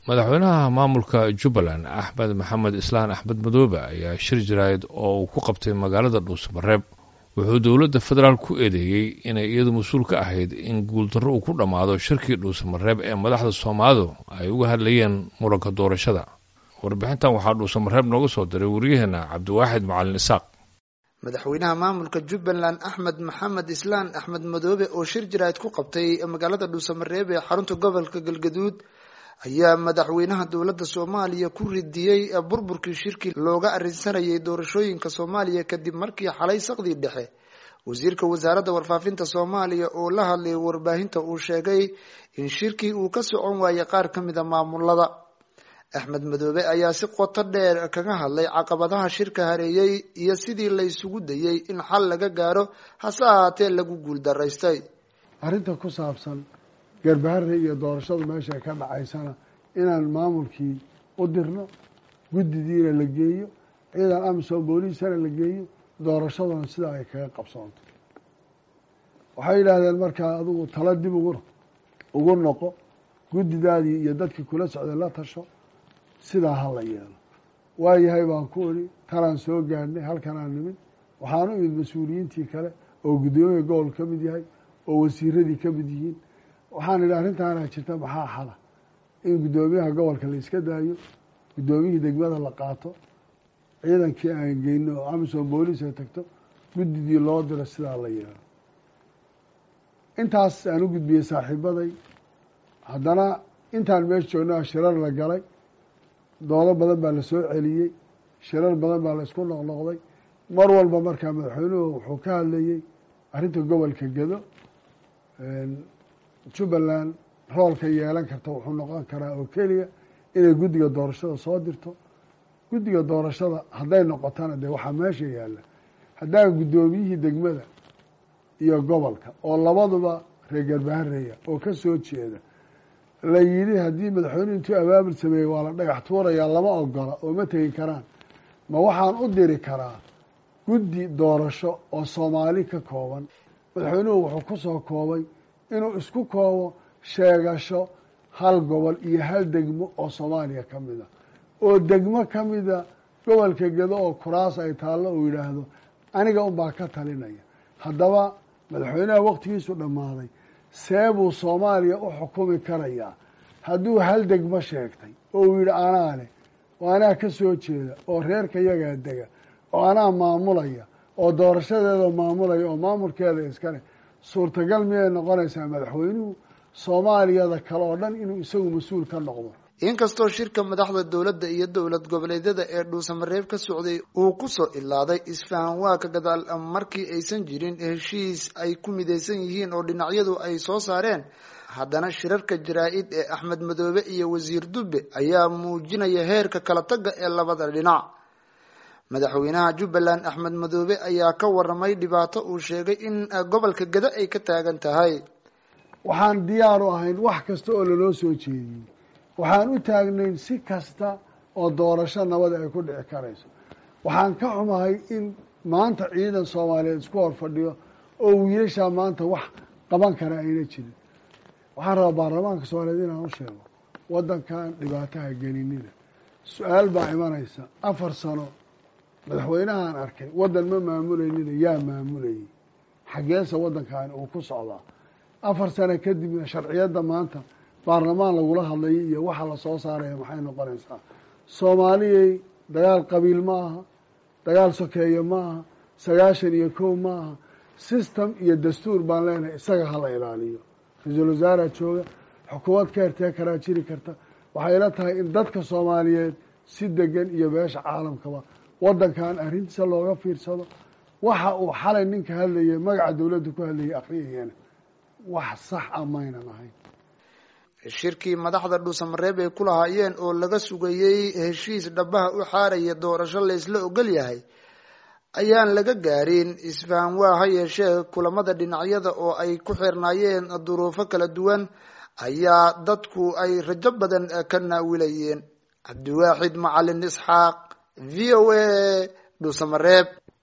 madaxweynaha maamulka jubbaland axmed maxamed islaan axmed madoobe ayaa shir jaraayid oo uu ku qabtay magaalada dhuusamareeb wuxuu dowladda federaal ku eedeeyey inay iyadu mas-uul ka ahayd in guuldarro uu ku dhammaado shirkii dhuusamareeb ee madaxda soomaalidu ay uga hadlayeen muranka doorashada warbixintan waxaa dhuusamareeb nooga soo diray waryaheena cabdiwaaxid macalin isaaq madaxweynaha maamulka jubbaland axmed maxamed islaan axmed madoobe oo shir jaraayid ku qabtay magaalada dhuusamareeb ee xarunta gobolka galgaduud ayaa madaxweynaha dowladda soomaaliya ku ridiyey burburkii shirkii looga arrinsanayay doorashooyinka soomaaliya kadib markii xalay saqdii dhexe wasiirka wasaaradda warfaafinta soomaaliya oo la hadlayay warbaahinta uu sheegay in shirkii uu ka socon waayay qaar ka mida maamulada axmed madoobe ayaa si qoto dheer kaga hadlay caqabadaha shirka hareeyey iyo sidii la isugu dayey in xal laga gaaro hase ahaatee lagu guuldaraystay arrinta ku saabsan garbaharre iyo doorashadu meesha ka dhacaysana inaan maamulkii u dirno guddidiina la geeyo ciidan amisom booliisana la geeyo doorashaduna sidaa ay kaga qabsoonto waxay yidhaahdeen markaa adigu tala dib ugu ugu noqo guddidaadii iyo dadkii kula socday la tasho sidaa ha la yeelo waayahay baan ku idhi talaan soo gaadhnay halkanaan nimid waxaan u imid mas-uuliyiintii kale oo guddoomiya gobol ka mid yahay oo wasiiradii ka mid yihiin waxaan idhi arrintaanaa jirta maxaa xala in guddoomiyaha gobolka la iska daayo guddoomiyihii degmada la qaato ciidankii aan geyno oo amisom booliis ay tagto guddidii loo diro sidaa la yeelo intaas aan u gudbiyey saaxiibaday haddana intaan meesha joogna shirar la galay doodo badan baa la soo celiyey shirar badan baa la isku noqnoqday mar walba markaa madaxweynuhu wuxuu ka hadlayey arrinta gobolka gedo jubbaland roolka yeelan karta wuxuu noqon karaa oo keliya inay guddiga doorashada soo dirto guddiga doorashada hadday noqotana dee waxaa meesha yaalla haddaan guddoomiyihii degmada iyo gobolka oo labaduba reer garbahareeya oo ka soo jeeda la yidhi haddii madaxweynuhu intuu abaabul sameeyey waa la dhagax tuurayaa lama ogola oo ma tegi karaan ma waxaan u diri karaa guddi doorasho oo soomaali ka kooban madaxweynuhu wuxuu ku soo koobay inuu isku koobo sheegasho hal gobol iyo hal degmo oo soomaaliya ka mid a oo degmo ka mida gobolka gedo oo kuraas ay taallo uu yidhaahdo aniga unbaa ka talinaya haddaba madaxweynaha waktigiisu dhammaaday see buu soomaaliya u xukumi karayaa hadduu hal degmo sheegtay oo uu yidhi anaa leh oo anaa ka soo jeeda oo reerka yagaa dega oo anaa maamulaya oo doorashadeeda maamulaya oo maamulkeeda iskale suurtagal miyay noqonaysaa madaxweynuhu soomaaliyada kale oo dhan inuu isagu mas-uul ka noqdo inkastoo shirka madaxda dowladda iyo dowlad goboleedyada ee dhuusamareeb ka socday uu kusoo ilaaday isfahan waa ka gadaal markii aysan jirin heshiis ay ku midaysan yihiin oo dhinacyadu ay soo saareen haddana shirarka jaraa-id ee axmed madoobe iyo wasiir dube ayaa muujinaya heerka kala tagga ee labada dhinac madaxweynaha jubbaland axmed madoobe ayaa ka waramay dhibaato uu sheegay in gobolka gado ay ka taagan tahay waxaan diyaar u ahayn wax kasta oo lanoo soo jeediyey waxaan u taagnayn si kasta oo doorasho nabada ay ku dhici karayso waxaan ka xumahay in maanta ciidan soomaaliyeed isku hor fadhiyo oo wiilashaa maanta wax qaban kara ayna jirin waxaan rabaa baarlamaanka soomaaliyeed inaan u sheego waddankan dhibaataha gelinina su-aal baa imanaysa afar sano madaxweynahaan arkay waddan ma maamuleynina yaa maamulayay xaggeesa waddankaani uu ku socdaa afar sano kadibna sharciyadda maanta baarlamaan lagula hadlayo iyo waxa la soo saaraya maxay noqonaysaa soomaaliyay dagaal qabiil ma aha dagaal sokeeye ma aha sagaashan iyo kow ma aha system iyo dastuur baan leenahay isaga hala ilaaliyo ra-iisul wasaaraa jooga xukuumad ka hertee karaa jiri karta waxay ila tahay in dadka soomaaliyeed si degan iyo beesha caalamkaba waddankan arrintiisa looga fiirsado waxa uu xalay ninka hadlayay magaca dowladda ku hadlayay akhriyayana wax sax a maynan ahayn shirkii madaxda dhuusamareeb ay ku lahaayeen oo laga sugayey heshiis dhabaha u xaaraya doorasho laysla ogol yahay ayaan laga gaarin isfahan waa ha yeeshee kulamada dhinacyada oo ay ku xirnaayeen duruufo kala duwan ayaa dadku ay rajo badan ka naawilayeen cabdiwaaxid macalin isxaaq v o a dhuusamareeb